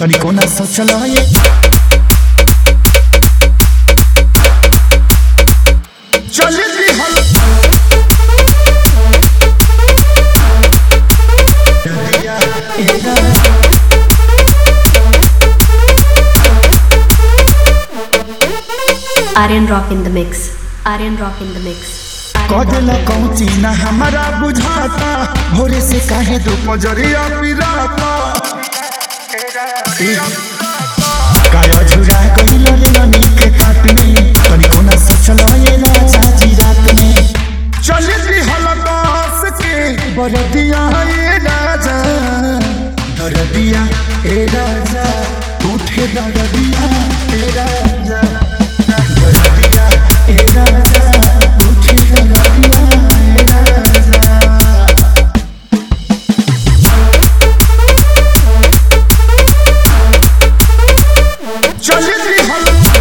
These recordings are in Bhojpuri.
तनिको ना सोचल ये चल दी हल Aryan Rock in the mix. Aryan Rock in the mix. Aryan कदला कौची ना हमारा बुझाता भोरे से काहे दो पजरिया पिराता काया झुरा गइल रे ननी के काट में तनिको ना सोचल ये राजा जी रात में चल दी हलकास के बरदिया ए राजा दरदिया ए राजा उठे दरदिया ए राजा दरदिया ए राजा उठे दरदिया ए राजा चल दी हल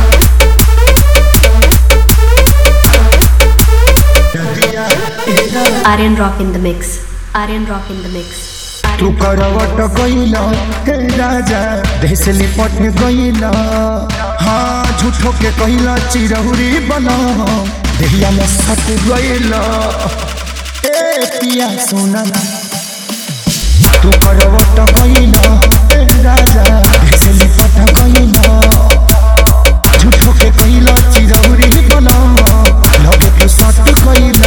दरदिया ए राजा Aryan Rock in the mix. Aryan Rock in the mix. तू करवट गइल हे राजा भेसली पट गइल हाँ झूठो के कहिल चिरहुरी बन देहिया में सट गइल ए पिया सोना तू करवट गइल हे राजा भेसली पट गइल झूठो के कहिल चिरहुरी बन लगे तू सट गइल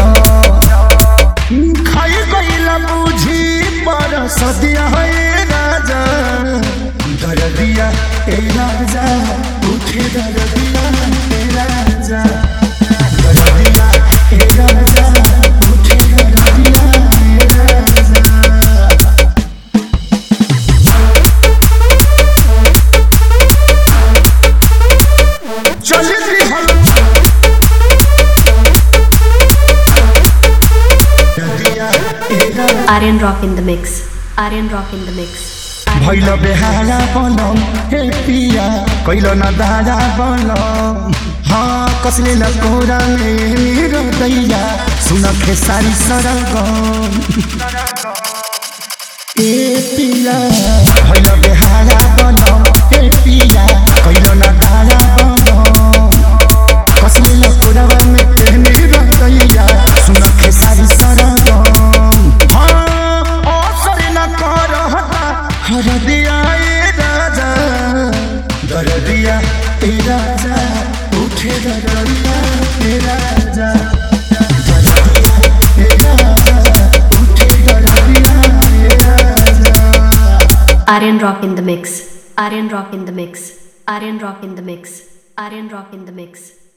खाई गइला बुझी पर सदिया है राजा दरदिया ए राजा उठे दरदिया ए राजा दरदिया ए राजा उठे दरदिया ए राजा चल दी हल दरदिया ए राजा Aryan Rock in the mix. Aryan Rock in the mix. भैल बेहारा बनम हे पिया कैल न दारा बनम हाँ कसले न कोरा में मेरो दैया सुन खेसारी सरगम ए पिया भैल बेहारा बनम हे पिया कैल न दारा बनम कसले न कोरा में मेरो दैया सुन खेसारी सरगम हाँ असर न करहता हर दिया ए राजा दर दिया ए राजा उठे दरिया ए राजा दर दिया ए राजा उठे दरिया ए राजा Aryan Rock in the mix. Aryan Rock in the mix. Aryan Rock in the mix. Aryan Rock in the mix.